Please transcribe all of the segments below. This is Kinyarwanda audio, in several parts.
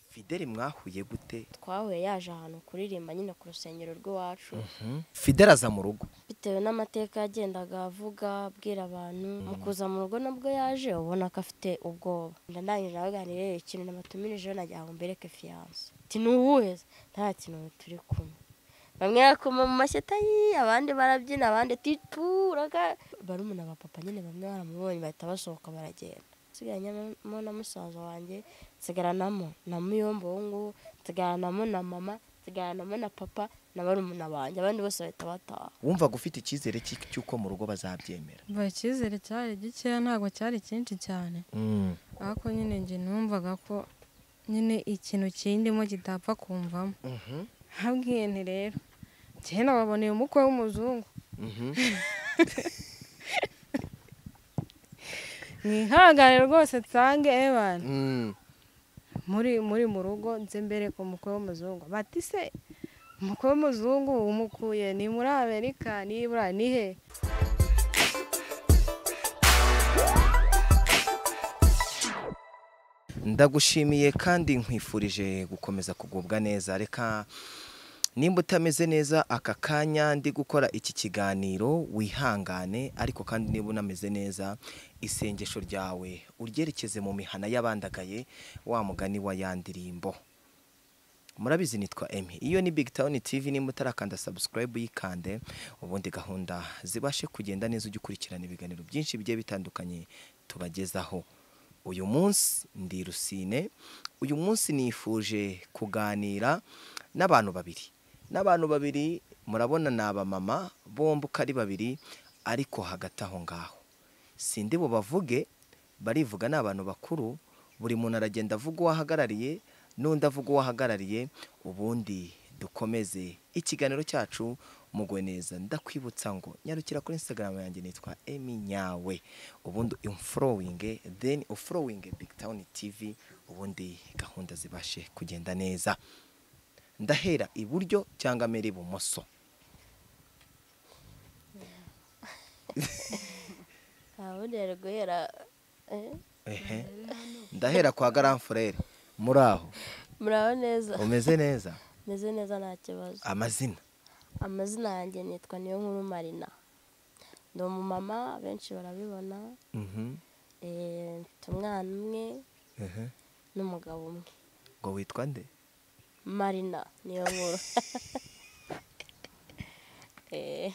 fideli mwahuye gute twahuye yaje ahantu kuririmba nyine ku rusengero rw'iwacu fideli aza mu rugo bitewe n'amateka yagendaga avuga abwira abantu mu kuza mu rugo nabwo yaje ubona ko afite ubwoba ndangije abaganiriye ikintu namatumirije nagira ngo mbereke fiyanse ati ni uwuhe nta kintu turi kumwe bamwe bakoma mu mashyata ye abandi barabyina abandi tituraga barumuna ba papa nyine bamwe baramubonye bahita basohoka baragenda nsigaranyemo na musaza wanjye nsigaranamo na muyombo uwo nguwo nsigaranamo na mama nsigaranamo na papa na barumuna banjye abandi bose bahita bataha wumvaga ufite icyizere cy'iki- cy'uko mu rugo bazabyemera mbaye icyizere cyari gikeya ntabwo cyari cyinshi cyane ariko nyine njye numvaga ko nyine ikintu kindimo kitapfa kumvamo Mhm. habwiye nti rero njyewe nababoneye umukwe w'umuzungu Mhm. mwihangane rwose nsange ebana Mm. muri muri mu rugo nze mbere ku mukwe w'umuzungu bati se umukwe w'umuzungu umukuye ni muri amerika nibura ni he ndagushimiye kandi nkwifurije gukomeza kugubwa neza reka nimba utameze neza aka kanya ndi gukora iki kiganiro wihangane ariko kandi niba unameze neza isengesho ryawe uryerekeze mu mihana y'abandagaye wa mugani wa ya ndirimbo murabizi nitwa emi iyo ni big town tv nimba utarakanda subscribe yikande ubundi gahunda zibashe kugenda neza ujye ukurikirana ibiganiro byinshi bigiye bitandukanye tubagezaho uyu munsi ndi rusine uyu munsi nifuje kuganira n'abantu babiri n'abantu babiri murabona ni abamama bombi uko ari babiri ariko hagati aho ngaho sindi bubavuge barivuga ni abantu bakuru buri muntu aragenda avuga uwo ahagarariye n'undi avuga uwo ahagarariye ubundi dukomeze ikiganiro cyacu mugwe neza ndakwibutsa ngo nyarukira kuri instagram yanjye nitwa emi nyawe ubundi umforowinge then uforowinge big town tv ubundi gahunda zibashe kugenda neza ndahera iburyo cyangwa mbere ibumoso ubundi yari guhera eh, ehe ndahera kwa garamfurere muri aho muraho neza umeze neza meze neza nta kibazo amazina amazina yanjye nitwa niyo nkuru marina ni umumama benshi barabibona Mhm, eh, mfite umwana umwe ehe. n'umugabo umwe ngo witwa nde marina niyo nkuru Eh,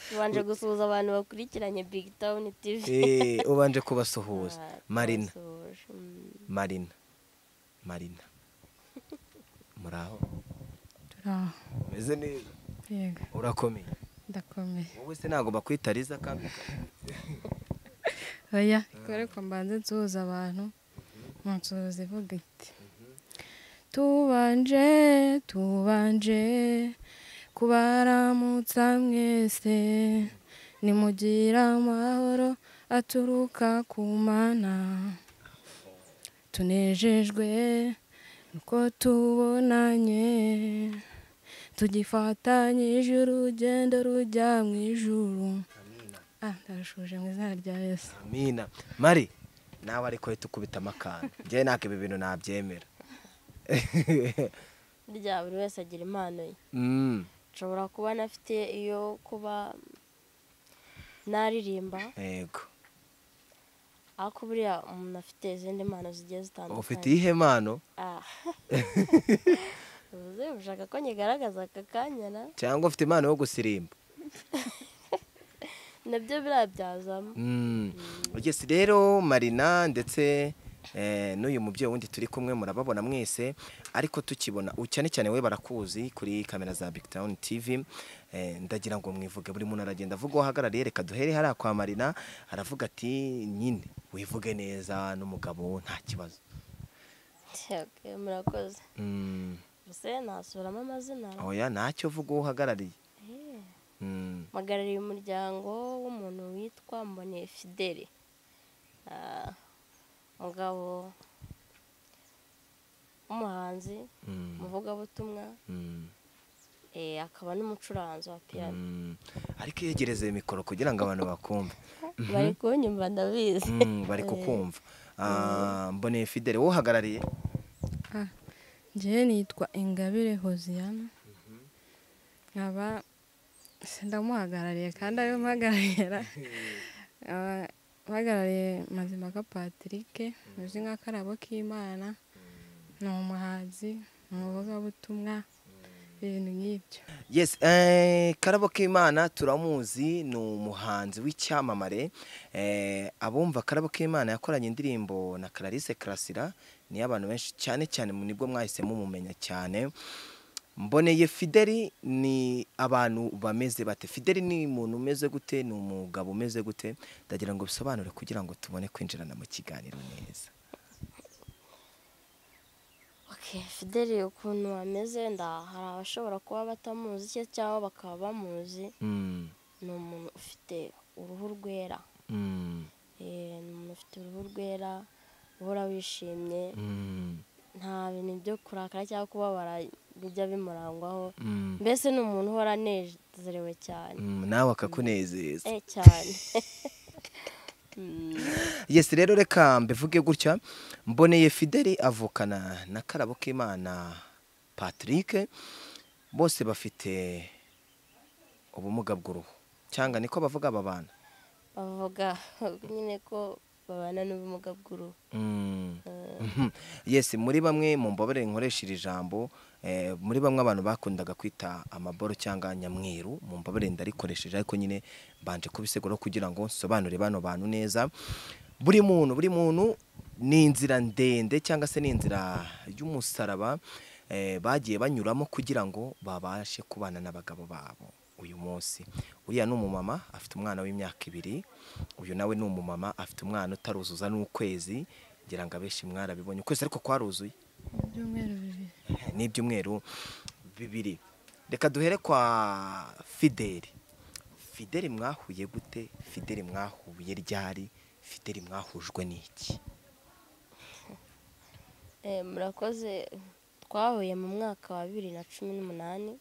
tubanje gusuhuza abantu bakurikiranye big town tv Eh, ubanje kubasuhuza Ah, marina twabasuhuje, mm. marina marina muri aho turaho umeze neza yego urakomeye ndakomeye wowe se ntabwo bakwita riza kandi oya ikore ko mbanze nsuhuza abantu mu nsuhuza ivuga iti tubanje tubanje kubaramutsa mwese nimugira amahoro aturuka ku mana tunejejwe nuko tubonanye tugifatanyije urugendo rujya mu ijuru ah ndarushoje mu izina rya yesu amina mari nawe ariko uhita ukubita amakanda njyewe ntabwo ibi bintu nabyemera rya buri wese agira impano ye Mm, nshobora kuba nafite iyo kuba naririmba yego ariko buriya umuntu afite izindi mpano zigiye zitandukanye ufite iyihe mpano Ah. Ubuze ushaka ko nyigaragaza aka kanya na cyangwa ufite impano yo gusirimba nabyo biriya byazamo Mm. Yes, rero marina ndetse eh, n'uyu mubyeyi wundi turi kumwe murababona mwese ariko tukibona u- cyane cyane we barakuzi kuri kamera za big town tv eh, ndagira ngo mwivuge buri muntu aragenda avuga uwo ahagarariye reka duhere hariya kwa marina aravuga ati nyine wivuge neza n'umugabo nta kibazo Okay, murakoze mm. gusa nasubiramo amazina oya ntacyo vuga uwo uhagarariye Eh, mm. mpagarariye umuryango w'umuntu witwa mboneye fideli Ah, umugabo w'umuhanzi Mm. umuvugabutumwa Mm. eh, akaba n'umucuranzi wa piyano Mm. ariko yegereze mikoro kugira ngo abantu bakumve bari kunyumva ndabizi Mm, bari Eh, kukumva Ah, mboneye fidele wowe uhagarariye njyewe nitwa ingabire hoziyana nkaba ndamuhagarariye kandi ariwe mpagararira nkaba mpagarariye mazimaka patrick uzi nk'akarabo k'imana ni umuhanzi ni umuvugabutumwa ibintu nk'ibyo Yes, eh, Karabo K'Imana turamuzi ni umuhanzi w'icyamamare eh, abumva Karabo K'Imana yakoranye indirimbo na Clarisse Karasira niyo abantu benshi cyane cyane mu- nibwo mwahise mumumenya cyane mboneye Fideli ni abantu bameze bate Fideli ni umuntu umeze gute ni umugabo umeze gute ndagira ngo bisobanure kugira ngo tubone kwinjirana mu kiganiro neza Okay, Fideli ukuntu ameze nda hari abashobora kuba batamuzi cye cyangwa bakaba bamuzi mm, ni umuntu ufite uruhu rwera mm, Eh, ni umuntu ufite uruhu rwera uhora wishimye mm, nta bintu byo kurakara cyangwa kubabara bijya bimurangwaho mm, mbese ni umuntu uhora anezerewe cyane mm, nawe akakunezeza eh cyane Mm. yes rero reka mbivuge gutya mboneye fideli avukana na karabo k'imana patrick bose bafite ubumuga bw'uruhu cyangwa niko bavuga aba bana bavuga nyine ko babana n'ubumuga bw'uruhu Mm. yes muri bamwe mu mbabare nkoresha iri jambo eh, muri bamwe abantu bakundaga kwita amaboro cyangwa nyamweru mu mbabare ndarikoresheje ariko nyine mbanje kubisegura kugira ngo nsobanure bano bantu neza buri muntu buri muntu ni inzira ndende cyangwa se ni inzira y'umusaraba eh, bagiye banyuramo kugira ngo babashe kubana n'abagabo babo uyu munsi uriya ni umumama afite umwana w'imyaka ibiri uyu nawe ni umumama afite umwana utaruzuza n'ukwezi ngira ngo abenshi mwarabibonye ukwezi ariko kwaruzuye ibyumweru bibiri ni ibyumweru bibiri reka duhere kwa fideli fideli mwahuye gute fideli mwahuye ryari fideli mwahujwe n'iki Eh, murakoze twahuye mu mwaka wa bibiri na cumi n'umunani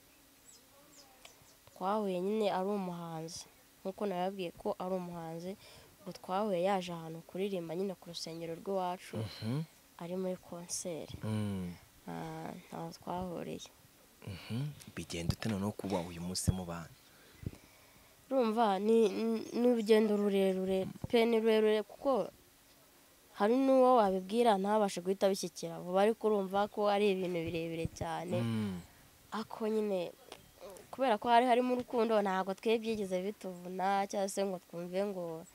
twahuye nyine ari umuhanzi nk'uko nababwiye ko ari umuhanzi ngo twahuye yaje ahantu kuririmba nyine ku rusengero rw'iwacu Mhm. ari muri konseri Mm, Ah, ntaho twahuriye mhm. bigenda ute noneho kuba uyu munsi mubana urumva ni ni- ni urugendo rurerure pe ni rurerure kuko hari n'uwo wabibwira ntabashe guhita abishyikira vuba ariko urumva ko ari ibintu birebire cyane Mm, ako nyine kubera ko hari harimo urukundo ntabwo twe byigeze bituvuna cyangwa se ngo twumve ngo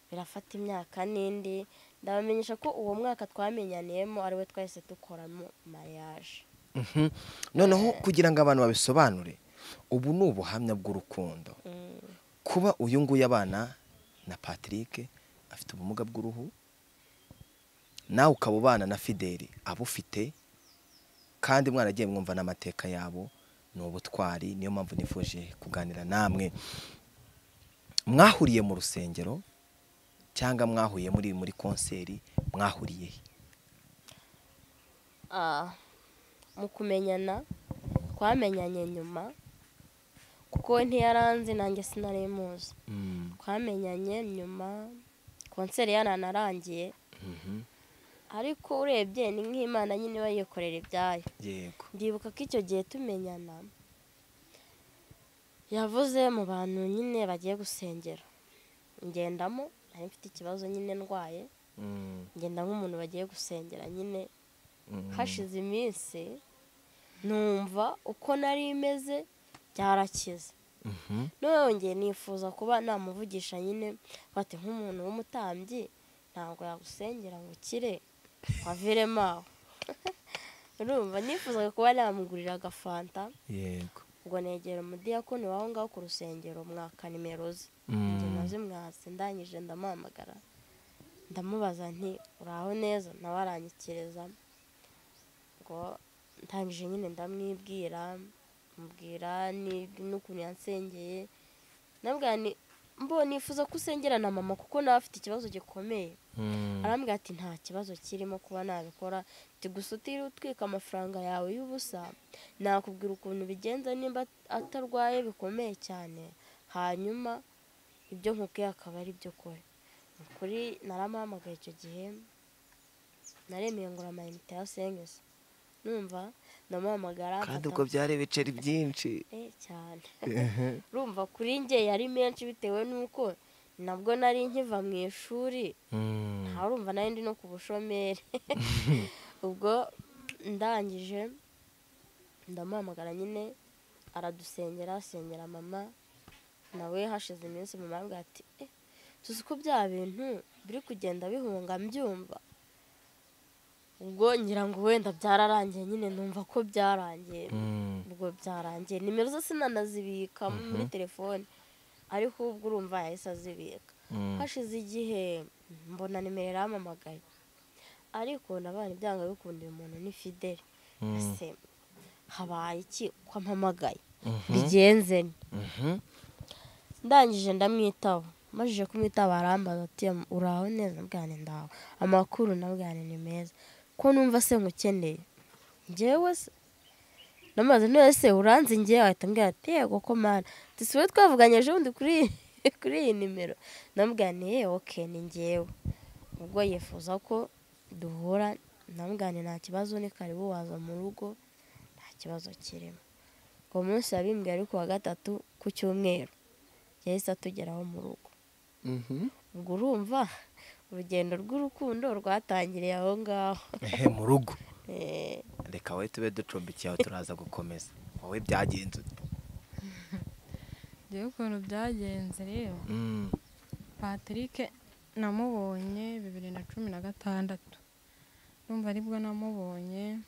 birafata imyaka n'indi ndabamenyesha ko uwo mwaka twamenyaniyemo ariwe twahise dukoramo mariage mhm. noneho kugira ngo abantu babisobanure ubu ni ubuhamya bw'urukundo Mm. kuba uyu nguyu abana na patrick afite ubumuga bw'uruhu nawe ukaba ubana na fideli abufite kandi mwaragiye mwumva n'amateka yabo ni ubutwari niyo mpamvu nifuje kuganira namwe mwahuriye mu rusengero cyangwa mwahuye muri muri konseri mwahuriye he? Ah, mu kumenyana twamenyanye nyuma kuko we ntiyaranzi nanjye sinari muzi twamenyanye nyuma konseri yaranarangiye Mhm. ariko urebye ni nk'imana nyine iba yikorera ibyayo yego ndibuka ko icyo gihe tumenyana yavuze mu bantu nyine bagiye gusengera ngendamo nari mfite ikibazo nyine ndwaye Mm, ngenda nk'umuntu bagiye gusengera nyine mm. hashize iminsi numva uko nari imeze byarakize Mhm. nongeye nifuza kuba namuvugisha nyine bati nk'umuntu w'umutambyi ntabwo yagusengera ngo ukire waviremo aho urumva nifuzaga kuba namugurira agafanta yego ngo negera umudiyakoni waho ngaho ku rusengero mwaka nimero ze Mm. njye nazo mwatsi ndangije ndamuhamagara ndamubaza nti uraho neza nawe aranyikiriza ngo ndangije nyine ndamwibwira mubwira ni- n'ukuntu yansengeye nabwira ni mbo nifuza ko usengera na mama kuko nawe afite ikibazo gikomeye Mm. arambwira ati nta kibazo kirimo kuba nabikora ati gusa utiriwe utwika amafaranga yawe y'ubusa nakubwira ukuntu bigenza nimba atarwaye bikomeye cyane hanyuma ibyo nkubwiye akaba ari byo kora Ni ukuri naramuhamagaye icyo gihe naremeye ngura amayinite ya sengesi numva ndamuhamagara kandi mfata- ubwo byari ibiceri byinshi Eh, cyane urumva kuri njye yari menshi bitewe n'uko nabwo nari nkiva mu ishuri Mm. nta urumva nayo ndi no ku bushomeri ubwo ndangije ndamuhamagara nyine aradusengera asengera mama nawe hashize iminsi mama arambwira ati "Eh, tuzi ko bya bintu biri kugenda bihunga mbyumva ubwo ngira ngo wenda byararangiye nyine numva ko byarangiye Mm. ubwo byarangiye nimero ze sinanazibika muri telefone ariko ubwo urumva yahise azibika Mm. hashize igihe mbona nimero yarampamagaye ariko nabana ibyanga bikundira umuntu ni fideli Mm. ese habaye iki ko ampamagaye Mhm. bigenze nte?" Mhm. ndangije ndamwitaba amajije kumwitaba arambaza ati uraho neza bwane ndawe amakuru na bwane ni meza ko numva se nkukeneye njyewe se namaze none se uranze njye ahita ambwira ati yego ko mana ati si wowe twavuganye ejo bundi kuri iyi- kuri iyi nimero namubwaniye oke ni njyewe ubwo yifuza ko duhura namubwaniye nta kibazo ni karibu waza mu rugo nta kibazo kirimo uwo munsi yabimbwiye ari ku wa gatatu ku cyumweru yahise atugeraho mu rugo Mhm. ubwo urumva urugendo rw'urukundo rwatangiriye aho ngaho ehe mu rugo Eh, reka wowe tube ducumbikiye aho turaza gukomeza wowe byagenze ute Njyewe ukuntu byagenze rero Mm. patrick namubonye bibiri na cumi na gatandatu numva aribwo namubonye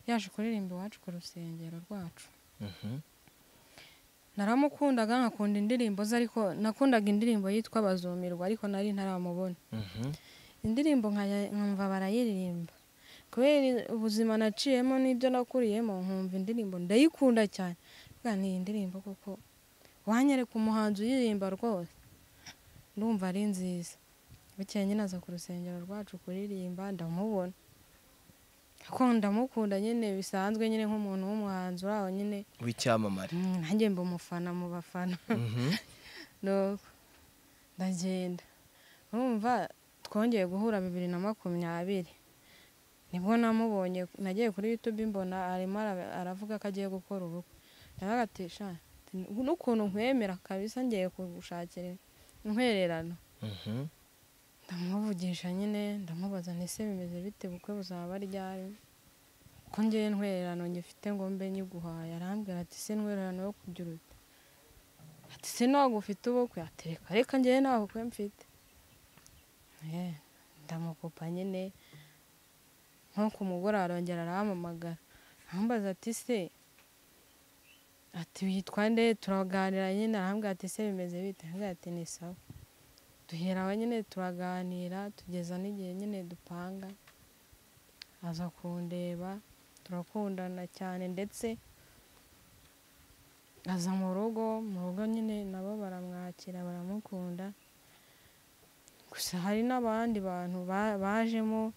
yaje kuririmba iwacu ku rusengero rwacu Mhm. naramukundaga nkakunda indirimbo ze ariko nakundaga indirimbo yitwa bazumirwa ariko nari ntaramubona Mhm. indirimbo nkaya- nkumva barayiririmba kubera ubuzima naciyemo n'ibyo nakuriyemo nkumva indirimbo ndayikunda cyane bwa ni iyi ndirimbo kuko wanyereka umuhanzi uyiririmba rwose ndumva ari nziza bukeye nyine aza ku rusengero rwacu kuririmba ndamubona kuko ndamukunda nyine bisanzwe nyine nk'umuntu w'umuhanzi uri aho nyine w'icyamamare Mm, nanjye mba umufana mu bafana Mhm. nuko ndagenda urumva twongeye guhura bibiri na makumyabiri nibwo namubonye nagiye kuri youtube mbona arimo ara- aravuga ko agiye gukora ubukwe naravuga ati "Sha, ati, n'ukuntu nkwemera kabisa ngiye kugushakira intwererano Mhm. ndamuvugisha nyine ndamubaza ese bimeze bite bukwe buzaba ryari ko ngewe ntwererano ngifite ngo mbe nyiguhaye arambwira ati se ntwererano yo kugira ute ati se ntabwo ufite ubukwe ati reka reka ngewe nta bukwe mfite Eh, ndamukupa nyine nko ku mugoroba arongera arampamagara arambaza ati se ati witwa nde turaganira nyine arambwira ati se bimeze bite arambwira ati ni sawa duhera aho nyine turaganira tugeza n'igihe nyine dupanga aza kundeba turakundana cyane ndetse aza mu rugo mu rugo nyine nabo baramwakira baramukunda gusa hari n'abandi bantu ba- bajemo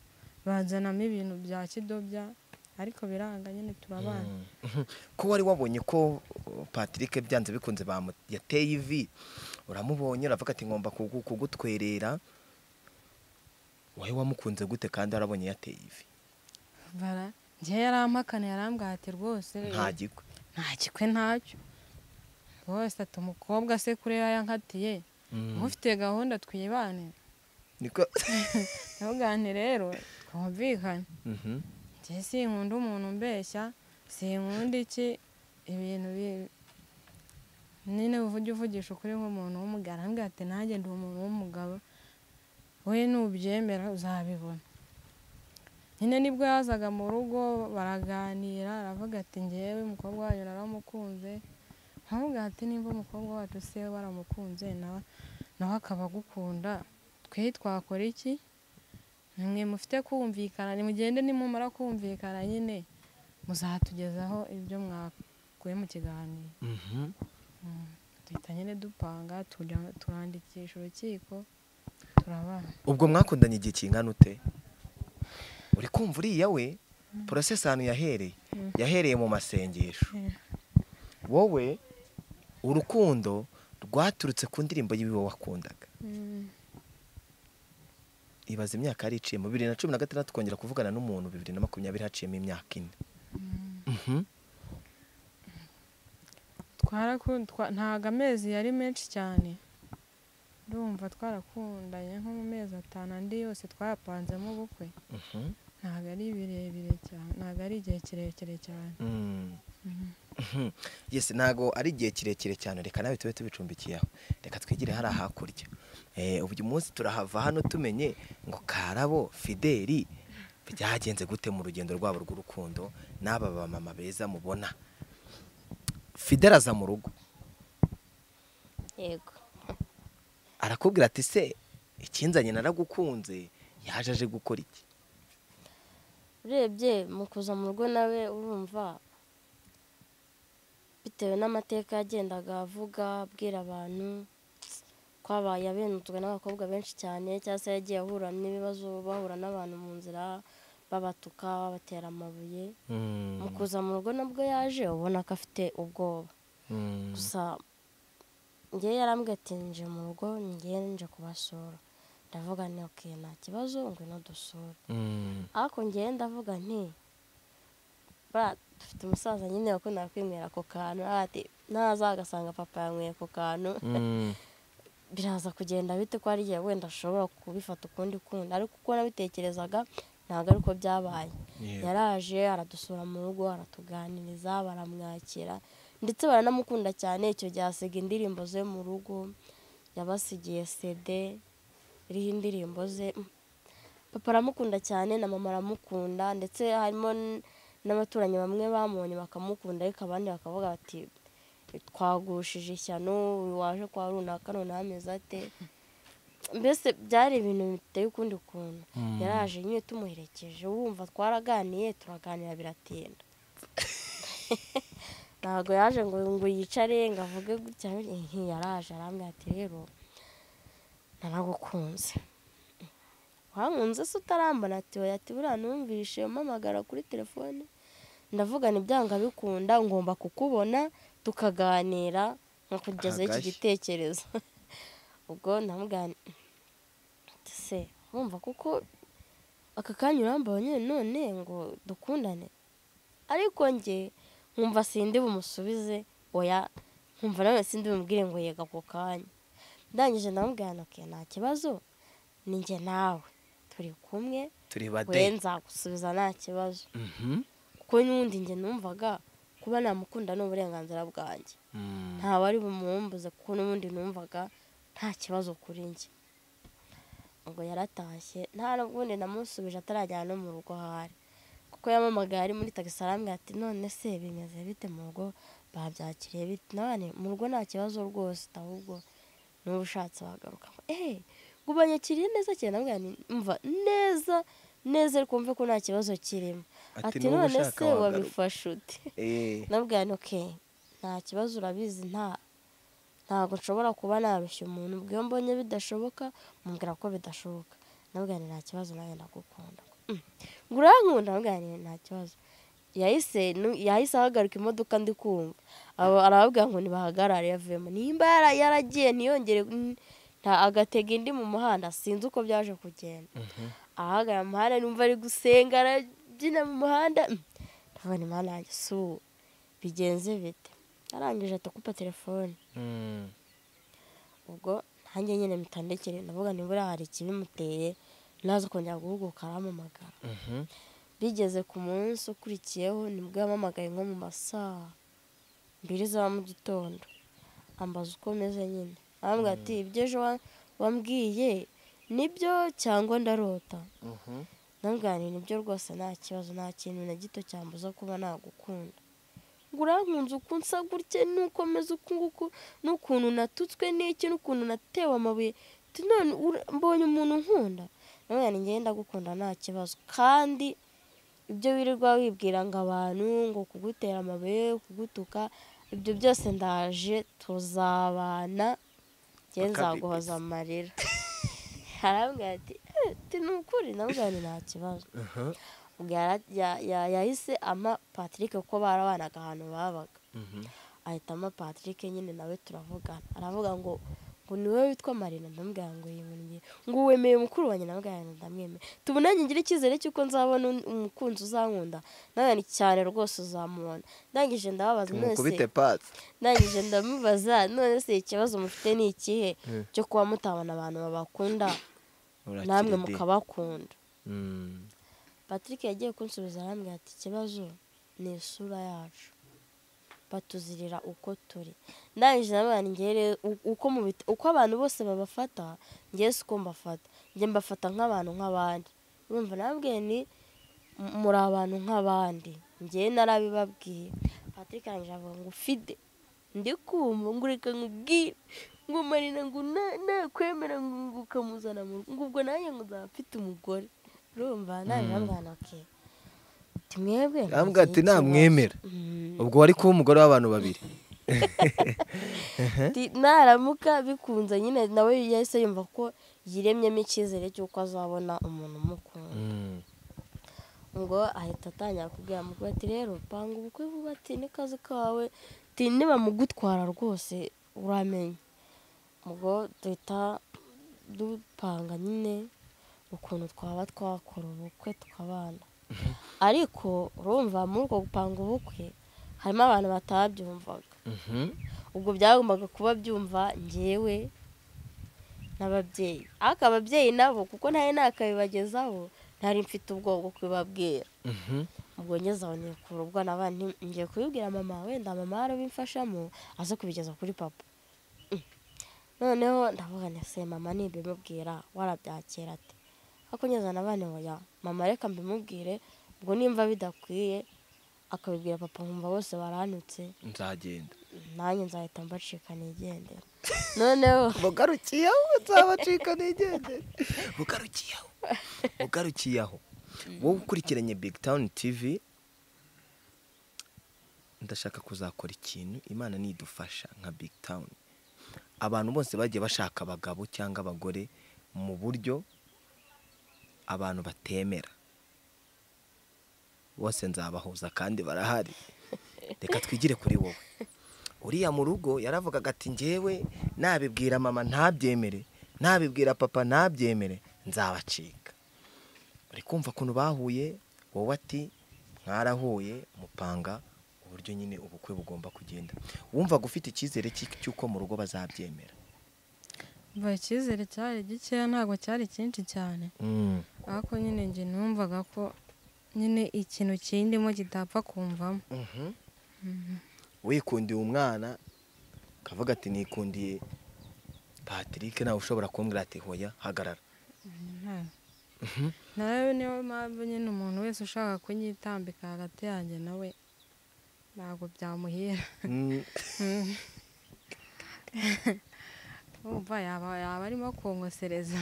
bazanamo ibintu bya kidobya ariko biranga nyine turabana Mhm. ko wari wabonye ko uh, patrick byanze bikunze bamu- yateye ivi uramubonye uravuga ati ngomba kugu- kugutwerera wowe wamukunze gute kandi warabonye yateye ivi bara njyewe yarampakana yarambwira ati rwose nta gikwe nta kikwe ntacyo rwose ati umukobwa se kuri we yankatiye Mm. ufite gahunda twibane niko ntugane rero twumvikane Mhm. njye sinkunda umuntu umbeshya sinkunda iki ibintu bi- nyine uvujya uvugisha ukuri nk'umuntu w'umugabo arambwira ati nanjye ndi umuntu w'umugabo we nubyemera uzabibona nyine nibwo yazaga mu rugo baraganira aravuga ati ngewe umukobwa wanyu naramukunze nkavuga ati nimba umukobwa wacu se waramukunze nawe nawe akaba agukunda twe twakora iki mwe mufite kumvikana nimugende nimumara kumvikana nyine muzatugezaho ibyo mwakuye mu kiganiro Mhm. duhita nyine dupanga tujya- turandikisha urukiko turabana ubwo mwakundanye igihe kingana ute uri kumva uriya we porosesi ahantu yahereye Mm. yahereye mu masengesho Mm. wowe urukundo rwaturutse ku ndirimbo y'iwe wakundaga ibaza imyaka yariciyemo bibiri na cumi na gatandatu kongera kuvugana n'umuntu bibiri na makumyabiri haciyemo imyaka ine Mhm. twaraku- twa- ntago amezi yari menshi cyane ndumva twarakundanye nko mu mezi atanu andi yose twayapanzemo ubukwe Mhm. ntago ari birebire cyane ntago ari igihe kirekire cyane Mm. Mhm. Mhm. yes ntago ari igihe kirekire cyane reka nawe tube tubicumbikiye aho reka twigire hariya hakurya Eh, ubu uyu munsi turahava hano tumenye ngo karabo fideli byagenze gute mu rugendo rwabo rw'urukundo n'aba bamama beza mubona fideli aza mu rugo yego arakubwira ati se ikinzanye naragukunze yaje aje gukora iki urebye mu kuza mu rugo nawe urumva bitewe n'amateka yagendaga avuga abwira abantu twabaye abenuzwe n'abakobwa benshi cyane cyangwa se yagiye ahura n'ibibazo bahura n'abantu mu nzira babatuka babatera amabuye Mm. mu kuza mu rugo nabwo yaje ubona ko afite ubwoba Mm. gusa njyewe yarambwiye ati nje mu rugo njye nje kubasura ndavuga ni ok nta kibazo ngwino dusure Mm. ariko njyewe ndavuga nti bara dufite umusaza nyine wakunda kwinywera ako kantu aravuga ati naza agasanga papa yanyweye ako kantu Mm. biraza kugenda bite ko hari igihe wenda ashobora kubifata ukundi kundi ariko uko nabitekerezaga ntabwo ari uko byabaye Yego. yaraje aradusura mu rugo aratuganiriza baramwakira ndetse baranamukunda cyane icyo gihe asiga indirimbo ze mu rugo yabasigiye sede iriho indirimbo ze papa aramukunda cyane na mama aramukunda ndetse harimo n- n'abaturanyi bamwe bamubonye bakamukunda ariko abandi bakavuga bati twagushije ishyano uyu waje kwa runaka none ameze ate mbese byari ibintu biteye ukundi kuntu Mm. yaraje nyine tumuherekeje wumva twaraganiye turaganira biratinda ntabwo yaje ngo ngo yicare ngo avuge gutya eh, yaraje arambwira ati rero naragukunze wankunze se utarambona ati oya ati buriya numvishe umpamagara kuri telefone ndavuga ni byanga bikunda ngomba kukubona tukaganira nkakugezaho iki Hagashya. gitekerezo ubwo ndamugana se wumva kuko aka kanya urambaye nyine none ngo dukundane ariko njye nkumva sindi bumusubize oya nkumva nawe sindi bumubwire ngo yega ako kanya ndangije ndamubwira nti "Okay, nta kibazo ni njye nawe turi kumwe turi bade we nzagusubiza nta kibazo Mhm. kuko n'ubundi njye numvaga kuba namukunda ni uburenganzira bwanjye Mm. nta wari bumwumbuze kuko n'ubundi numvaga nta kibazo kuri njye ngo yaratashye nta n'ubundi namusubije atarajyana no mu rugo aho ari kuko yamamagaye ari muri tagisi arambwira ati none se bimeze bite mu rugo babyakiriye bite nawe nti, mu rugo nta kibazo rwose ahubwo n'uba ushatse wagaruka eee ngo ubanyakiriye neza cyane ndamubwira nti mva neza neza ariko wumve ko nta kibazo kirimo Ati, ati "N'ubu none ushaka se wagaruka." wabifashe ute Eh. nabwira ni oke nta kibazo urabizi nta ntabwo nshobora kuba narushya umuntu ubwo iyo mbonye bidashoboka mubwira ko bidashoboka nabwira ni nta kibazo nawe ndagukunda Mm. ngo urankunda nabwira ni nta kibazo yahise nu- yahise ahagarika imodoka ndi kumva abo arababwira ngo ntibahagarare yavuyemo nimba yara- yaragiye ntiyongere n- nta agatega indi mu muhanda sinzi uko byaje kugenda ahagarara mu muhanda numva ari gusenga arabyina mu muhanda Mm. ndavuga ni mana yanjye si ubu bigenze bite arangije atakupa telefone Mm. ubwo nanjye nyine mitandekere ndavuga nibura hari ikibimuteye naza kongera guhuguka arampamagara Mhm. bigeze ku munsi ukurikiyeho nibwo yampamagaye nko mu masaha mbiri za mu gitondo ambaza uko meze nyine arambwira ati ibyo ejo wa- wambwiye nibyo cyangwa ndarota Mhm. ndamuganira ibyo rwose nta kibazo nta kintu na gito cyambuza kuba nagukunda ngo urankunze uko unsa gutya n'ukomeza uku nguku n'ukuntu natutswe n'iki n'ukuntu natewe amabuye Ati, none ura- mbonye umuntu unkunda ndamuganira ngenda ndagukunda nta kibazo kandi ibyo wirirwa wibwira ngo abantu ngo kugutera amabuye kugutuka ibyo byose ndaje tuzabana njye Paka nzaguhoza amarira arambwira ati "Eh, ati ni ukuri ndavuga ngo nta kibazo Mhm. ubwo yara- ya- ya- yahise ama patrick kuko barabanaga ahantu babaga Mhm. ahita ama patrick nyine nawe turavugana aravuga ngo ngo ngo ni wowe witwa marina ndamubwira ngo yimuye ngo wemeye mukuru wanjye ndamubwira ngo ndamwemeye tubonanye ngire icyizere cy'uko nzabona un- umukunzi uzankunda nawe ni cyane rwose uzamubona ndangije ndababaza none tumukubite se patsi ndangije ndamubaza none se ikibazo mufite ni ikihe cyo kuba mutabona abantu babakunda Urakira namwe de. mukabakunda Mm. patrick yagiye kunsubiza arambwira ati ikibazo ni isura yacu batuzirira uko turi ndangije nabana ngere uko mu bit- uko abantu bose babafata ngewe si uko mbafata njye mbafata nk'abantu nk'abandi urumva nabwiye ni "M- muri abantu nk'abandi ngewe narabibabwiye patrick arangije avuga ngo ufide ndikumva ngo reka nkubwire ngo marina ngo na- nakwemera ngo ngo ukamuzana mu rugo ngo ubwo nanjye ngo nzaba mfite umugore urumva nanjye nabwana oke timwebwe Arambwira ati ntagire namwemera ikibazo." Mm. ubwo wari kuba umugore w'abantu babiri Ati, naramuka bikunze nyine nawe yahise yumva ko yiremyemo icyizere cy'uko azabona umuntu umukunda Mm. ngo ahita atangira kubwira mukuru ati rero panga ubukwe vuba ati ni kazi kawe ati nibamugutwara rwose uramenya ubwo duhita dupanga nyine ukuntu twaba twakora ubukwe tukabana ariko urumva muri uko gupanga ubukwe harimo abantu batabyumvaga Mhm. ubwo byagombaga kuba byumva ngewe n'ababyeyi ariko ababyeyi nabo kuko ntari nakabibagezaho ntari mfite ubwoba bwo kubibabwira Mhm. ubwo ngeze aho nikura ubwo naba nti- ngiye kubibwira mama wenda mama arabimfashamo aze kubigeza kuri papa Mm. noneho ndavuga nti se mama nibimubwira warabyakira ate ariko ngeze aho naba nti oya mama reka mbimubwire ubwo nimba bidakwiye akabibwira papa nkumva bose baranutse nzagenda nanjye nzahita mbacika nigendera noneho bugarukiye aho nzabacika nigendere bugarukiye aho bugarukiye aho wowe ukurikiranye big town tv ndashaka kuzakora ikintu imana nidufasha nka big town abantu bose bagiye bashaka abagabo cyangwa abagore mu buryo abantu batemera bose nzabahuza kandi barahari reka twigire kuri wowe uriya mu rugo yaravugaga ati ngewe nabibwira mama ntabyemere nabibwira papa ntabyemere nzabacika uri kumva ukuntu bahuye wowe ati mwarahuye mupanga uburyo nyine ubukwe bugomba kugenda wumvaga ufite icyizere cy'i- cy'uko mu rugo bazabyemera Umva icyizere cyari gikeya ntabwo cyari cyinshi cyane ariko nyine njye numvaga ko nyine ikintu kindimo kitapfa kumvamo Mhm. wikundiye umwana akavuga ati nikundiye patrick nawe ushobora kumbwira ati hoya hagarara Nta- nawe niyo mpamvu nyine umuntu wese ushaka kunyitambika hagati yanjye nawe ntabwo byamuhira Mm. umva yaba yaba arimo kongosereza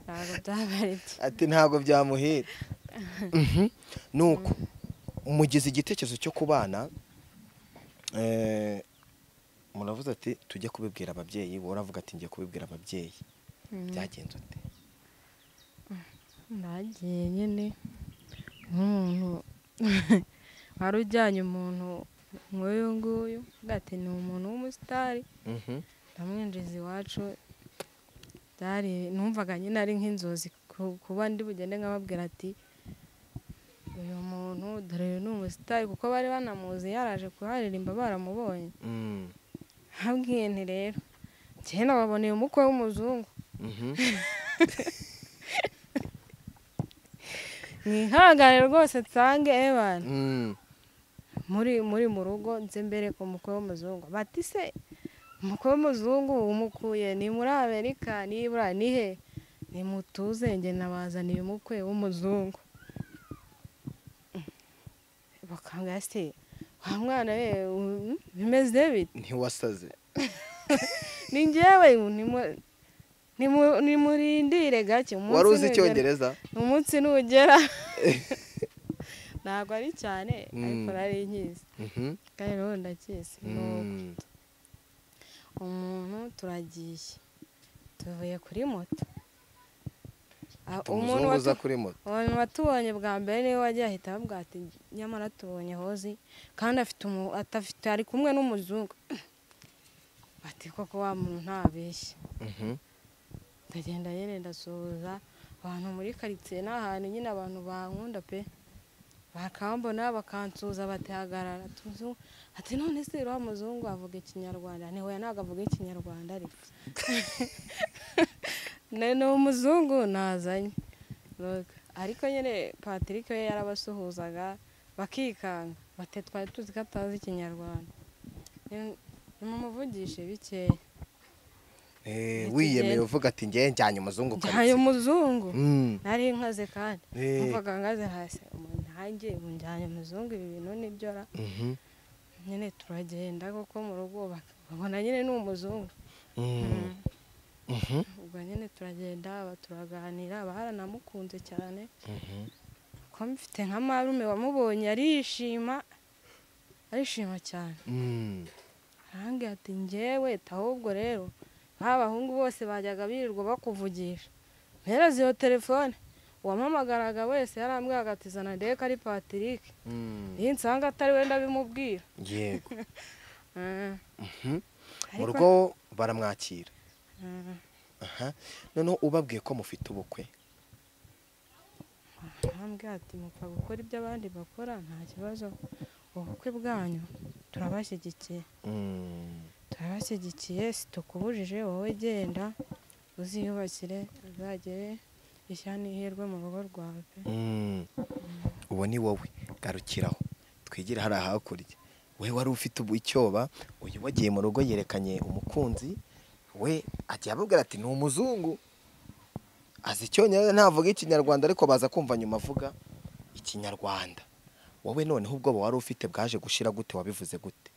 ntabwo byaba ari byo ati ntabwo byamuhira nuko mugize igitekerezo cyo kubana eh, muravuze ati tujye kubibwira ababyeyi wowe uravuga ati ngiye kubibwira ababyeyi byagenze ute nagiye nyine nk'umuntu wari ujyanye umuntu nk'uyu nguyu avuga ati ni umuntu w'umusitari Mhm. ndamwinjiza iwacu byari numvaga nyine ari nk'inzozi ku- kuba ndi bugende nkababwira ati uyu muntu dore uyu ni umusitari kuko bari banamuzi yaraje kuharirimba baramubonye Mm. habwiye nti rero njyewe nababoneye umukwe w'umuzungu Mhm. mwihangane rwose nsange ebana Mm. muri muri mu rugo nze mbere ku mukwe w'umuzungu bati se umukwe w'umuzungu umukuye ni muri amerika nibura ni he nimutuze njye nabazaniye umukwe w'umuzungu bakambwira se wa mwana we um, bimeze bite ntiwasaze ni njyewe nimu- nimu- nimurindire gake umunsi wari uzi nugera- icyongereza umunsi nugera ntabwo ari cyane ariko Mm. nari nkizi Mhm. kandi rero ndakizi nuko Mm. umuntu turagiye tuvuye kuri moto Ah, umuntu umuzungu uza watu- kuri moto umuntu watubonye bwa mbere niwe wagiye ahita avuga ati nyamara tubonye hozi kandi afite umu- atafite ari kumwe n'umuzungu bati koko wa muntu ntabeshya Mhm. ndagenda nyine ndasuhuza abantu muri karitsiye ni ahantu nyine abantu bankunda pe bakambona bakansuhuza batihagarara tuzu ati none se uriya muzungu avuga ikinyarwanda ntiwe ntabwo avuga ikinyarwanda ariko Ne- ni umuzungu nazanye Look, ariko nyine patrick we yarabasuhuzaga bakikanga bati twari tuzi ko atazi ikinyarwanda nimumuvugishe bikeya Eh, Ndetse wiyemeye njye- uvuga ati ngewe njyanye umuzungu njyanye karitsiye umuzungu Mm. nari nkaze kandi Eh. mvuga ngaze hasi umuntu ntange unjyanye umuzungu ibi bintu nibyora Mhm. nyine turagenda kuko mu rugo babona nyine ni umuzungu Mm. Mhm. ubwo nyine turagenda aba- turaganira aba yaranamukunze cyane Mhm. kuko mfite nka marume wamubonye arishima arishima cyane Mm. arambwira ati njyewe ahubwo rero nk'abahungu bose bajyaga birirwa bakuvugisha mpera iyo telefone uwampamagaraga wese yarambwiraga ati zana ndeke ari patrick Mm. iyo nsanga atari we ndabimubwira yego Ah. Mhm. mu Ariko- rugo baramwakira Ah. aha noneho ubabwiye ko mufite ubukwe arambwira ati mupfa gukora ibyo abandi bakora nta kibazo ubukwe bwanyu turabashyigikiye Mm. turabashyigikiye situkubujije wowe genda uziyubakire uzagere ishya n'ihirwe mu rugo rwawe pe Mm. uwo ni wowe garukiraho twigire hari ahakurya we wari ufite ubu icyoba uyu wagiye mu rugo yerekanye umukunzi we ajya ababwira ati ni umuzungu azi icyongereza ntavuga ikinyarwanda ariko baza kumva nyuma avuga ikinyarwanda wowe noneho ubwoba wari ufite bwaje gushira gute wabivuze gute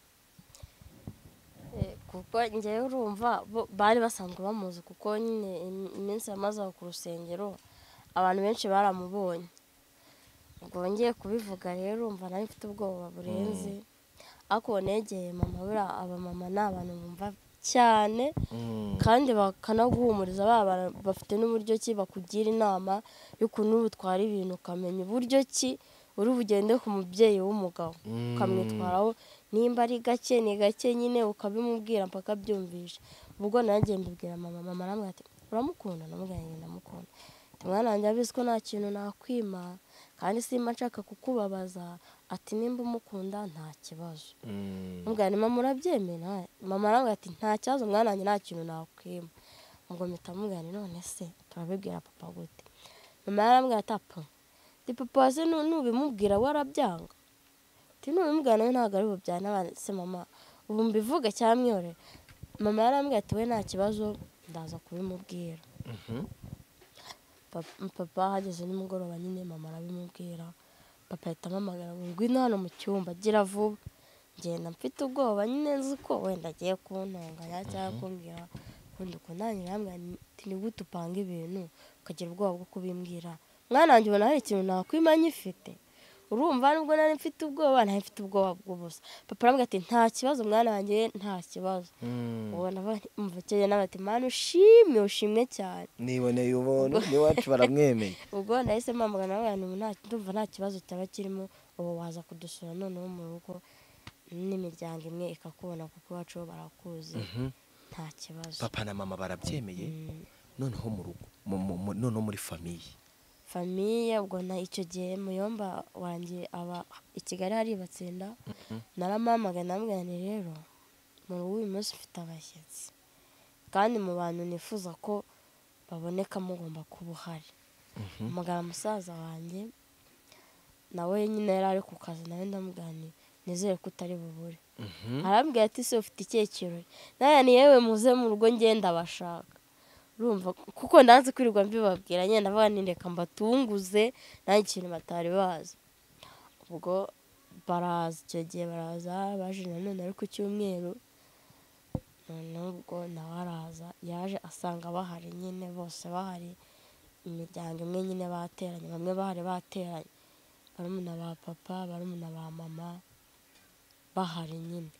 Eh, kuko njyewe urumva bo- bari basanzwe bamuzi kuko nyine im- iminsi yamaze aho ku rusengero abantu benshi baramubonye ubwo ngiye kubivuga rero urumva nawe mfite ubwoba burenze ariko uwo negeye mama buriya abamama ni abantu bumva cyane kandi bakanaguhumuriza ba bantu bafite n'uburyo ki bakugira inama y'ukuntu utwara ibintu ukamenya uburyo ki uri bugende ku mubyeyi w'umugabo Mm. ukamwitwaraho nimba ari gake ni gake nyine ukabimubwira mpaka abyumvisha ubwo nanjye mbibwira mama mama aramubwira ati uramukunda ndamubwira ngo ndamukunda ati mwana wanjye abizi ko nta kintu nakwima kandi simba nshaka kukubabaza ati nimba umukunda nta kibazo Mm. Mbwira ni mama urabyemera mama arambwira ati nta kibazo mwana wanjye nta kintu nakwima ubwo mpita mubwira nti none se turabibwira papa gute mama yarambwira ati apa ndi papa se nu- nubimubwira warabyanga ati nubimubwira nawe ntabwo ari bubyane se mama ubu mbivuge cyamwiyore mama yarambwira ati we nta kibazo ndaza kubimubwira Mhm. Pap- papa hageze nimugoroba nyine mama arabimubwira papa ahita amamagara ngo ngwino hano mu cyumba gira vuba ngenda mfite ubwoba nyine nzi ko wenda agiye kuntunganya cyangwa kumbwira kundi kunangira hamwe ati ni gute upanga ibintu ukagira ubwoba bwo kubimbwira mwana wanjye ubona hari ikintu nakwima nyifite urumva nubwo nari mfite ubwoba nari mfite ubwoba bw'ubusa papa arambwira ati nta kibazo mwana wanjye nta kibazo Mm. ubona mvukeye nawe ati mwana ushimye ushimwe cyane niboneye ubuntu n'iwacu baramwemeye ubwo nahise mpamagana abantu nta ndumva nta kibazo cyaba kirimo ubu waza kudusura noneho mu rugo n'imiryango imwe ikakubona kuko iwacu bo barakuzi Mhm. nta kibazo papa na mama barabyemeye Mm, noneho mu rugo mu- mu- mu- noneho muri famiye famiye ubwo na icyo gihe muyomba wanjye aba i kigali hari batsinda naramamagana nti rero mu rugo uyu munsi mfite abashyitsi kandi mu bantu nifuza ko baboneka mugomba kuba uhari amagara musaza wanjye nawe nyine yari ari ku kazi nawe ndamuganira nizere ko utari bubure arambwira ati se ufite ikihe kirori nawe ni yewe muze mu rugo ngenda abashaka urumva kuko ndanze kwirirwa mbibabwira nyine ndavuga nti reka mbatunguze nta ikintu batari bazi ubwo baraza icyo gihe baraza baje nanone ari ku cyumweru noneho ubwo nawe araza yaje asanga bahari nyine bose bahari imiryango imwe nyine bateranye bamwe bahari bateranye barumuna ba papa barumuna ba mama bahari nyine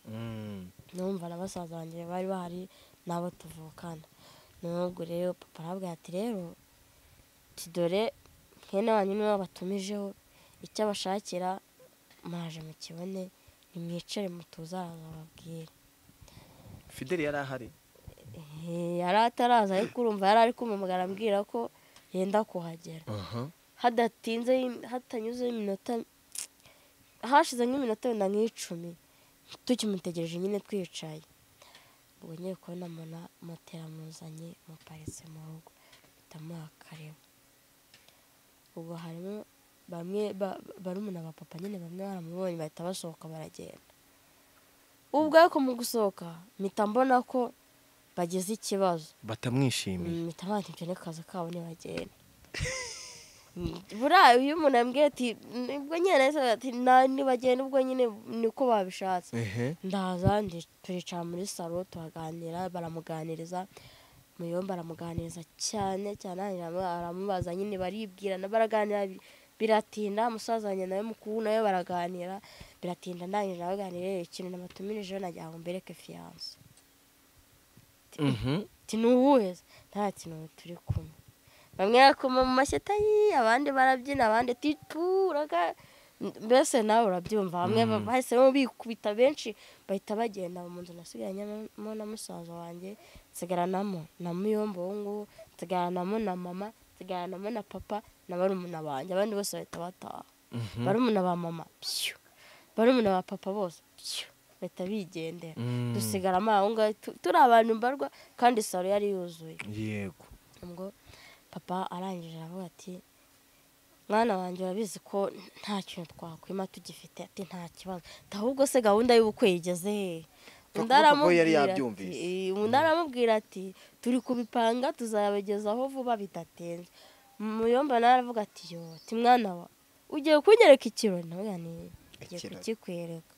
numva na basaza banjye bari bahari nabo tuvukana n'ubwo rero papa arabwira ati rero tudore mwene wanyu niwe wabatumijeho icyo abashakira muraje mu kibone nimwicare mutuzara bababwire fideli yari ahari Eh, yari ataraza ariko urumva yari ari kumamagara ambwira ko yenda kuhagera hadatinze hatanyuze iminota hashize nk'iminota wenda nk'icumi tukimutegereje nyine twicaye ubwo ngiye kubona mbona moto iramuzanye muparitse mu rugo bitamuha akareba ubwo harimo bamwe ba- ba- barumuna ba papa nyine bamwe baramubonye bahita basohoka baragenda ubwo ariko mu gusohoka mpita mbona ko bagize ikibazo batamwishimiye mpita mpamvu ibyo ni akazi kabo ntibagenda buriya iyo umuntu yambwiye ati nibwo nyine nahise ndavuga ati "Na- nibagenda ubwo nyine niko babishatse ehe ndaza ndi- turicara muri salo turaganira baramuganiriza muyombi aramuganiriza cyane cyane aramu- aramubaza nyine baribwirana baraganira bi- biratinda musaza wanjye nawe mukuru nawe baraganira biratinda ndangije arabaganira ikintu namatumirije ejo nagira ngo mbereke fiyanse Mhm. ati ntuhuheze nta kintu turi kumwe bamwe bakoma mu mashyata yi abandi barabyina abandi ati turaga mbese nawe urabyumva bamwe Mm. bahise bikubita benshi bahita bagenda mu nzu nasigaranyemo na musaza wanjye nsigaranamo na muyombo uwo nguwo nsigaranamo na mama nsigaranamo na papa na barumuna banjye abandi bose bahita bataha Mhm. barumuna ba mama pyu barumuna ba papa bose pyu bahita bigendera Mm. dusigaramo aho ngaho tu- turi abantu mbarwa kandi salo yari yuzuye yego ubwo papa arangije aravuga ati mwana wanjye urabizi ko nta kintu twakwima tugifite ati nta kibazo ati ahubwo se gahunda y'ubukwe yigeze hehe Papa- Undi papa we aramubwira yari ati- yabyumvise. eh, undi aramubwira ati turi kubipanga tuzabagezaho vuba bidatinze muyomba nawe aravuga ati yo ati mwana wa ugiye kunyereka ikirori nawe yani ugiye Ikirori. kukikwereka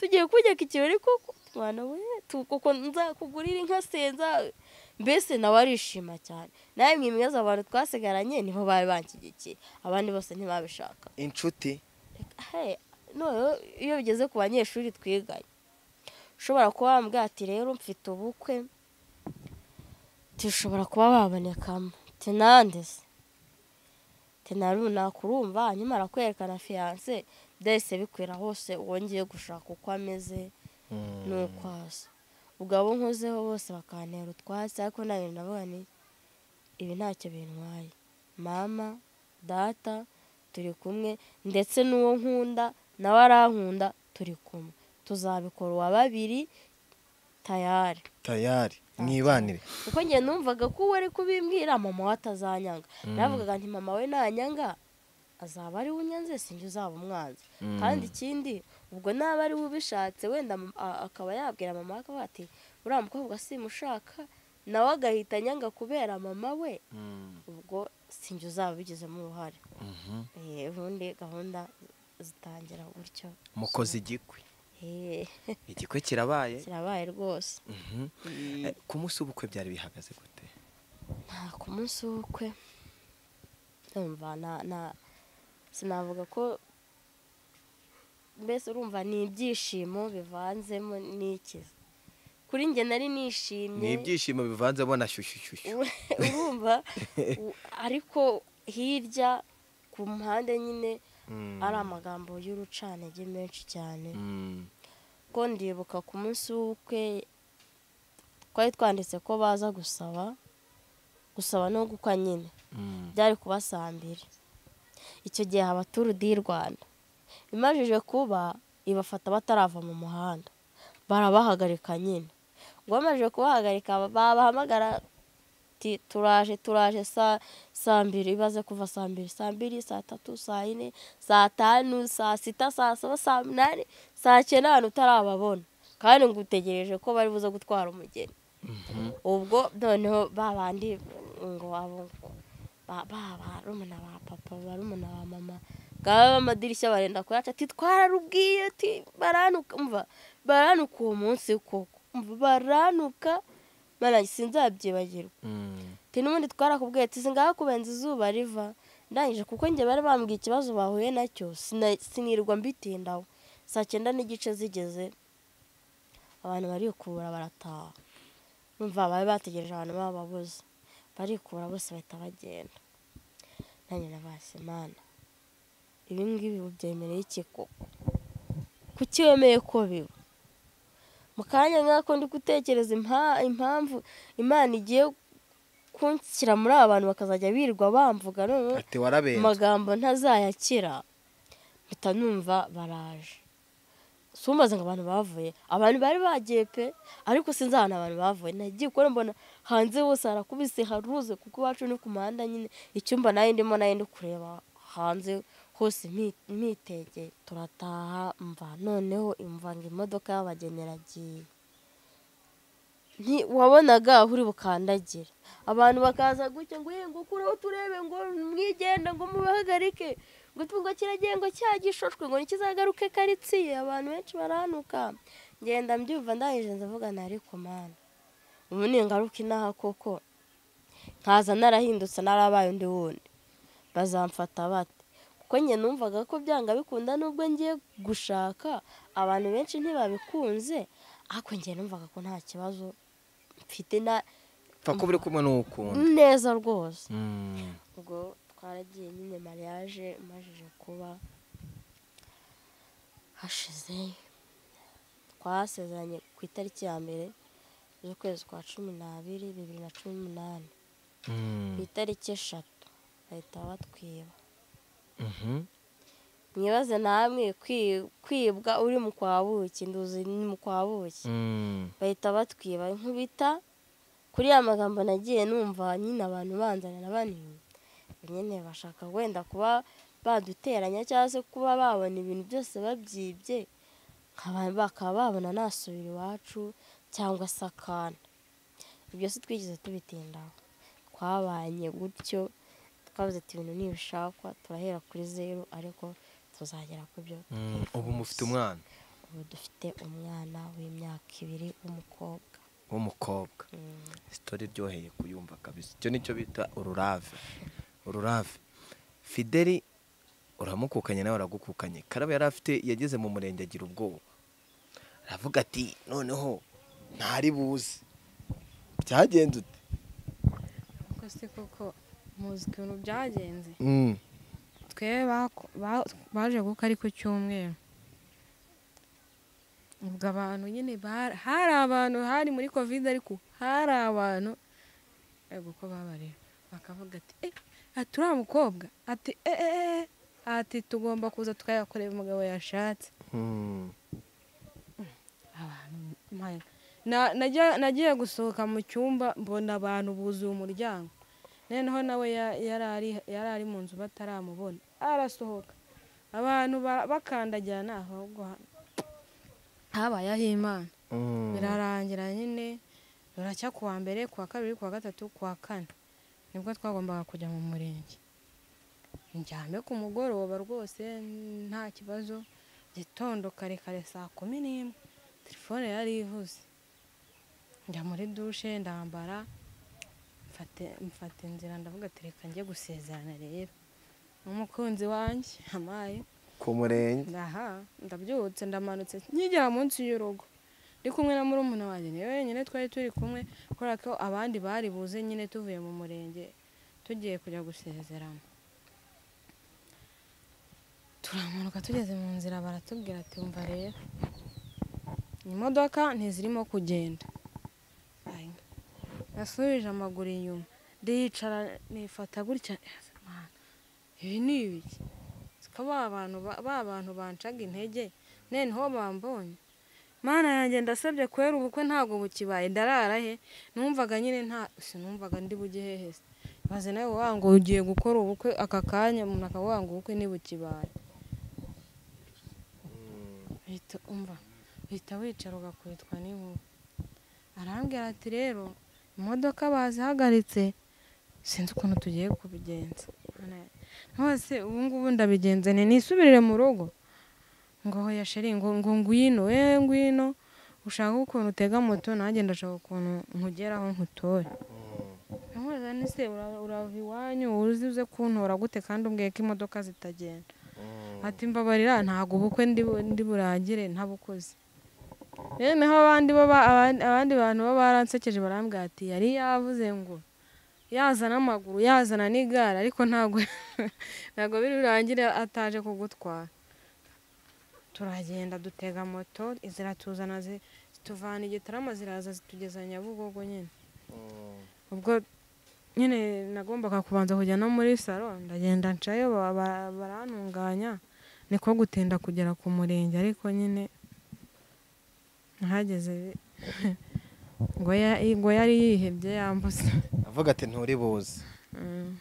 tugiye kunyereka ikirori kuko mwana we tu- kuko nzakugurira inka senza mbese nawe arishima cyane nawe mwimwe abantu twasigaranye niho bari banshyigikiye abandi bose ntibabishaka inshuti Hey, noneho iyo bigeze ku banyeshuri twiganye ushobora kuba wambwira ati rero mfite ubukwe tushobora kuba wabonekamo tenande se tenaruna kurumva nyamara kwerekana fiyanse byahise bikwira hose wongeye gushaka uko ameze nuko hasi ubwo abo nkozeho bose bakantera utwatsi ariko nawe ndavuga ni ibi ntacyo bintwaye mama data turi kumwe ndetse n'uwo nkunda nawe arankunda turi kumwe tuzabikora uwa babiri tayari tayari mwibanire kuko njye numvaga ko uwo ari kubimbwira mama we atazanyanga navugaga nti mama we nanyanga azaba ari we unyanze sinjye uzaba umwanzi Mm. kandi ikindi ubwo naba ari we ubishatse wenda mama- a- akaba yabwira mama we akavuga ati uriya mukobwa simushaka nawe agahita anyanga kubera mama we Mm. ubwo sinjye uzaba ubigizemo uruhare Mhm. Eh, ubundi gahunda zitangira gutyo mukoze igikwe Eh, igikwe kirabaye kirabaye rwose Mhm. Eh, ku munsi w'ubukwe byari bihagaze gute nta ku munsi w'ubukwe urumva na na sinavuga ko mbese urumva ni ibyishimo bivanzemo n'ikiza kuri njye nari ni nishimye ibyishimo bivanzemo na shyushyushyushyu urumva u- ariko hirya ku mpande nyine Mm. ari amagambo y'urucanege menshi cyane Mm. ko ndibuka ku munsi w'ubukwe twari twanditse ko baza gusaba gusaba no gukwa nyine Mm. byari kuba saa mbiri icyo gihe haba turu di rwanda imajije kuba ibafata batarava mu muhanda barabahagarika nyine ubwo bamajije kubahagarika babahamagara ati turaje turaje saa saa mbiri ibaze kuva saa mbiri saa mbiri saa tatu saa yine saa tanu saa sita saa saba saa munani saa cyenda abantu utarababona kandi ngo utegereje ko bari buze gutwara umugeni ubwo noneho babandi ngo abo ngo ba- ba- barumuna ba papa barumuna ba mama bwaba amadirishya barenda kuyaca ati twararubwiye ati baranuka umva baranuka uwo munsi koko umva baranuka mana sinzabyibagirwa Mm. ati n'ubundi twarakubwiye ati singaho kubenza izuba riva ndangije kuko njye bari bambwiye ikibazo bahuye nacyo sina- sinirwa mbitindaho saa cyenda n'igice zigeze abantu barikubura barataha numva bari bategereje abantu bababuze barikura bose bahita bagenda nanjye nabase imana ibi ngibi ubu byemereye iki koko kuki wemeye ko biba mu kanya nk'ako ndi gutekereza impa- impamvu imana igiye kunshyira muri aba bantu bakazajya birirwa bamvuga noneho ati warabenze amagambo ntazayakira mpita numva baraje sumbaza ngo abantu bavuye abantu bari bagiye pe ariko sinzi ahantu abantu bavuye nagiye kubona mbona hanze hose harakubise haruze kuko iwacu ni ku muhanda nyine icyumba nayo ndimo nayo ndi kureba hanze hose mpi- mpitegeye turataha mva noneho imva ngo imodoka y'abageni iragiye nti- wabonaga aho uri bukandagira abantu bakaza gutya ngo "Eh, ngo kureho turebe ngo mwigenda ngo mubahagarike ngo tungo kiragiye ngo cyagishoshwe ngo nikizagaruke karitsiye abantu benshi baranuka ngenda mbyumva ndangije ndavuga nti ariko mana ubu ningaruka inaha koko nkaza narahindutse narabaye undi wundi bazamfata bate kuko njye numvaga ko byanga bikunda nubwo ngiye gushaka abantu benshi ntibabikunze ariko njye numvaga ko nta kibazo mfite na pfa ko buri kumwe n'ukunda neza rwose Mm. ubwo twaragiye nyine mariage imajije kuba hashize twasezeranye ku itariki ya mbere z'ukwezi kwa cumi n'abiri bibiri na cumi n'umunani Mm. ku itariki eshatu bahita batwiba Mhm. mwibaze namwe kwi- kwibwa uri mu kwa buki nduzi ni mu kwa buki Mm. bahita batwiba inkubita kuri ya magambo nagiye numva nyine abantu banzanira banini nyine bashaka wenda kuba baduteranya cyangwa se kuba babona ibintu byose babyibye nkaba- bakaba babona nasubira iwacu cyangwa se akana ibyo si twigeze tubitindaho twabanye gutyo twabuze ati ibintu ntibishakwa turahera kuri zeru ariko tuzagera ku byo Mm. ubu mufite umwana ubu dufite umwana w'imyaka ibiri w'umukobwa w'umukobwa Mm. sitori iryoheye kuyumva kabisa icyo nicyo bita ururave ururave fideli uramukukanye nawe aragukukanye karaba yari afite yageze mu murenge agira ubwoba aravuga ati noneho ntari buze byagenze ute kuko si koko muzi ukuntu byagenze twebwe bako- ba- baje kuko ari ku cyumweru ubwo abantu nyine bara- hari abantu hari muri kovide ariko hari abantu ego uko babareba bakavuga ati eh ati uriya mukobwa ati eh eh eh ati tugomba kuza tukayakorera umugabo yashatse Mm. abantu mpaye- Na- najya- nagiye gusohoka mu cyumba mbona abantu buzuye umuryango noneho nawe ya- yari ari- yari ari mu nzu bataramubona arasohoka abantu ba- bakandagira ni ahubwo ha- habayeho imana Mm. birarangira nyine ruracya ku wa mbere ku wa kabiri ku wa gatatu ku wa kane nibwo twagombaga kujya mu murenge njyame ku mugoroba rwose nta kibazo gitondo kare kare saa kumi n'imwe telefone yari ivuze njya muri dushe ndambara mfate- mfata inzira ndavuga ati reka njye gusezerana rero n'umukunzi wanjye amaye ku murenge aha ndabyutse ndamanutse nkigera munsi y'urugo ndi kumwe na murumuna wanjye niwe wenyine twari turi kumwe kubera ko abandi bari buze nyine tuvuye mu murenge tugiye kujya gusezerana turamanuka tugeze mu nzira baratubwira ati umva rero imodoka ntizirimo kugenda Ayi. nasubije amaguru inyuma ndiyicara nifata gutya Mana, ibi ni ibiki ko ba bantu ba- ba bantu bancaga intege noneho bambonye mana yanjye ndasabye kubera ubukwe ntabwo bukibaye ndarara he numvaga nyine nta sinumvaga ndi bujye hehe se maze nawe wangu ugiye gukora ubukwe aka kanya umuntu akavuga ngo ubukwe ntibukibaye uhita umva uhita wicara ugakubitwa n'inkuba arambwira ati rero imodoka bazihagaritse sinzi ukuntu tugiye kubigenza Mana yanjye hose ubu ngubu ndabigenze ni nisubirire mu rugo ngo hoya sheri ngo ngo ngwino we ngwino ushaka ukuntu utega moto nanjye ndashaka ukuntu nkugeraho nkutore nkamubaza nise urava iwanyu uzi uze kuntora gute kandi umbwiye ko imodoka zitagenda ati mbabarira ntabwo ubukwe ndi bu- ndi burangire ntabukoze noneho abandi baba- abandi- abandi bantu baba baransekeje barambwira ati yari yavuze ngo yazana amaguru yazana n'igare ariko ntabwo ntabwo biri burangire ataje kugutwara turagenda dutega moto ziratuzana zi- zituvana i Gitarama ziraza zitugeza nyabugogo nyine ubwo nyine nagombaga kubanza kujya no muri salo ndagenda ncayo ba- ba- barantunganya niko gutinda kugera ku murenge ariko nyine ntihageze ngo ya- ngo yari yihebye yambutse avuga ati nturi buze Mm.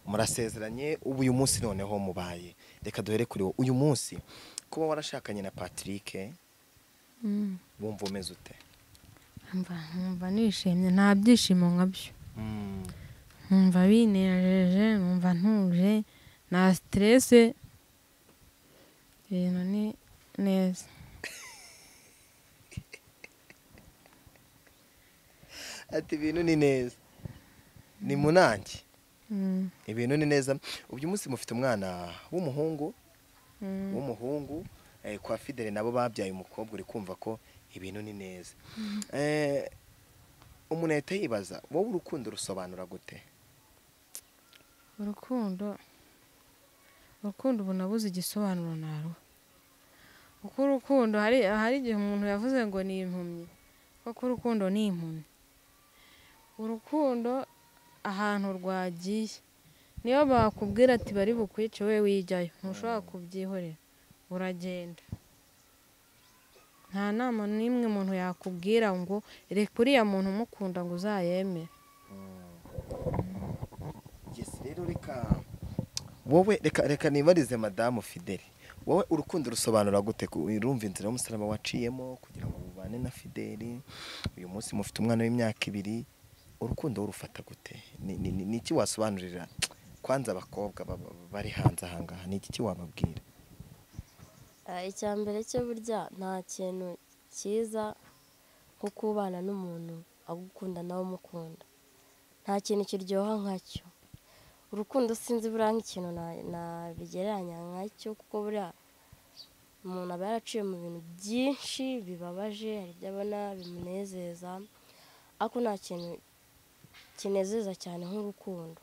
murasezeranye ubu uyu munsi noneho mubaye reka duhere kuri wowe uyu munsi kuba warashakanye na patrick Mm. wumva umeze ute Mva nkumva nishimye nta byishimo nka byo nkumva binejeje nkumva ntuje nta siterese ibintu ni neza ati ibintu ni neza ni munange Mm. ibintu ni neza uyu munsi mufite umwana w'umuhungu Mm. w'umuhungu eh, kwa fidele nabo babyaye umukobwa uri kumva ko ibintu ni neza Eh, umuntu yahita yibaza wowe urukundo rusobanura gute urukundo urukundo ubu nabuze igisobanuro naruha kuko urukundo hari hari igihe umuntu yavuze ngo ni impumyi kuko urukundo ni impumyi urukundo ahantu rwagiye niyo bakubwira ati bari bukwice we wijyayo ntushobora kubyihorera uragenda nta nama n'imwe umuntu yakubwira ngo reka uriya muntu umukunda ngo uzayemere Yes, rero reka wowe reka reka nibarize madamu fideli wowe urukundo rusobanura gute Ku- urumva inzira y'umusaraba waciyemo kugira ngo ubane na fideli uyu munsi mufite umwana w'imyaka ibiri urukundo rufata gute Ni- ni- ni- ni iki wasobanurira kwanza abakobwa ba- ba- bari hanze ahangaha ni iki wababwira Ah, icya mbere cyo burya nta kintu cyiza nko kubana n'umuntu agukunda nawe umukunda nta kintu kiryoha nkacyo urukundo sinzi buriya nk'ikintu na- nabigereranya nkacyo kuko buriya umuntu aba yaraciye mu bintu byinshi bibabaje hari ibyo abona bimunezeza ariko nta kintu kinezeza cyane nk'urukundo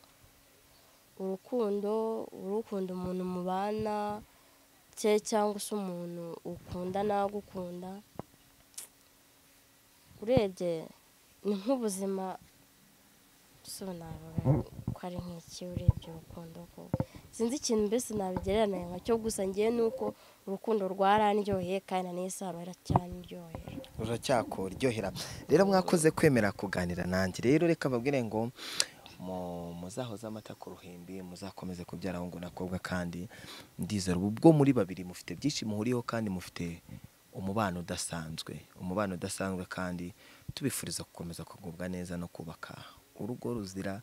urukundo urukunda umuntu mubana cye cyangwa se umuntu ukunda n'agukunda urebye ni nk'ubuzima sobanura ko ari nk'iki urebye urukundo ko sinzi ikintu mbese nabigereranya nkacyo gusa ngewe ni uko urukundo rwarandyoheye kandi na n'isi haba haracyandyohera ruracyakorohera rero mwakoze kwemera kuganira nanjye rero reka babwire ngo mu- muzahoze amata ku ruhimbi muzakomeze kubyara ahungu n'akobwa kandi ndizera ubu bwo muri babiri mufite byinshi muhuriyeho kandi mufite umubano udasanzwe umubano udasanzwe kandi tubifuriza gukomeza kugubwa neza no kubaka urugo ruzira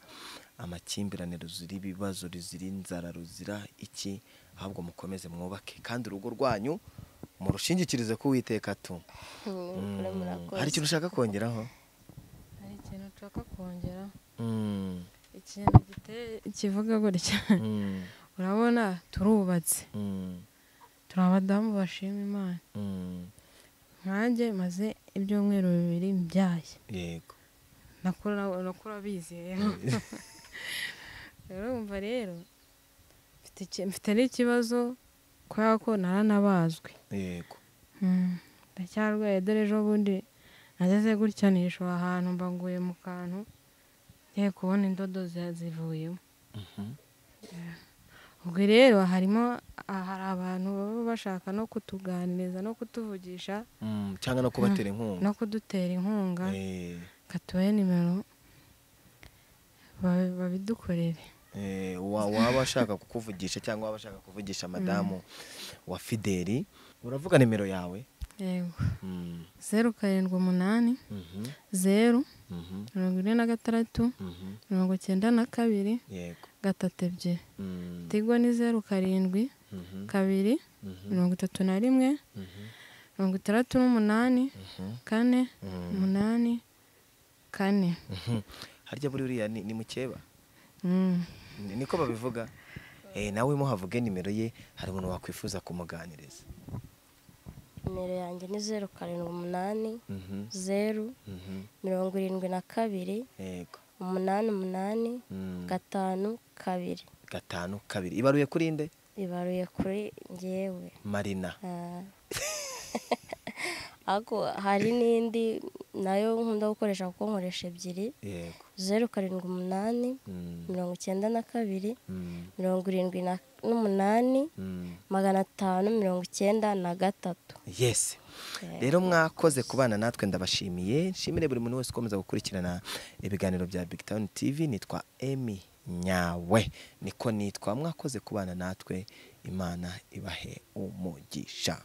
amakimbirane ruzira ibibazo ruzira inzara ruzira iki ahubwo mukomeze mwubake kandi urugo rwanyu murushingikirize ku witeka tu Mukore murakoze. hari ikintu ushaka kongeraho hari ikintu nshaka kongeraho ikintu giteye kivuga gutya urabona turubatse turi abadamu bashima imana nkanjye maze ibyumweru bibiri mbyaye yego nakora nakora bizeye rero wumva rero mfite iki- mfite n'ikibazo kubera ko naranabazwe yego Mm, ndacyarwaye dore ejo bundi nageze gutya nishora ahantu mbanguye mu kantu ngiye kubona indodo zi- zivuyemo ubwo rero harimo hari abantu baba bashaka no kutuganiriza no kutuvugisha Mm, cyangwa no kubatera inkunga no kudutera inkunga Eh, katubahe nimero babi- babidukorere eh, wa- waba ashaka kukuvugisha cyangwa waba ashaka kuvugisha madamu wa fideli uravuga nimero yawe yego Mm, zeru karindwi umunani mhm, zeru mhm, mirongo ine na gatandatu mhm, mirongo icyenda na kabiri yego gatatu ebyiri Mm, tigo ni zeru karindwi mhm, kabiri mhm, mirongo itatu na rimwe mhm, mirongo itandatu n'umunani mhm, kane mhm. umunani kane harya buri uriya ni ni mukeba Mm. Ni- niko babivuga Eh, nawe muhavuge nimero ye hari umuntu wakwifuza kumuganiriza nimero yanjye ni zeru karindwi umunani Mhm, zeru mhm, mirongo irindwi na kabiri yego umunani umunani Mm, gatanu kabiri gatanu kabiri ibaruye kuri nde ibaruye kuri ngewe marina Ah. ariko hari n'indi nayo nkunda gukoresha kuko nkoresha ebyiri yego zeru karindwi umunani Mm, mirongo icyenda na kabiri mm, mirongo irindwi na- n'umunani mm. magana atanu mirongo icyenda na gatatu yes rero mwakoze kubana natwe ndabashimiye nshimire buri muntu wese ukomeza gukurikirana ibiganiro bya big town tv nitwa emi nyawe niko nitwa mwakoze kubana natwe imana ibahe umugisha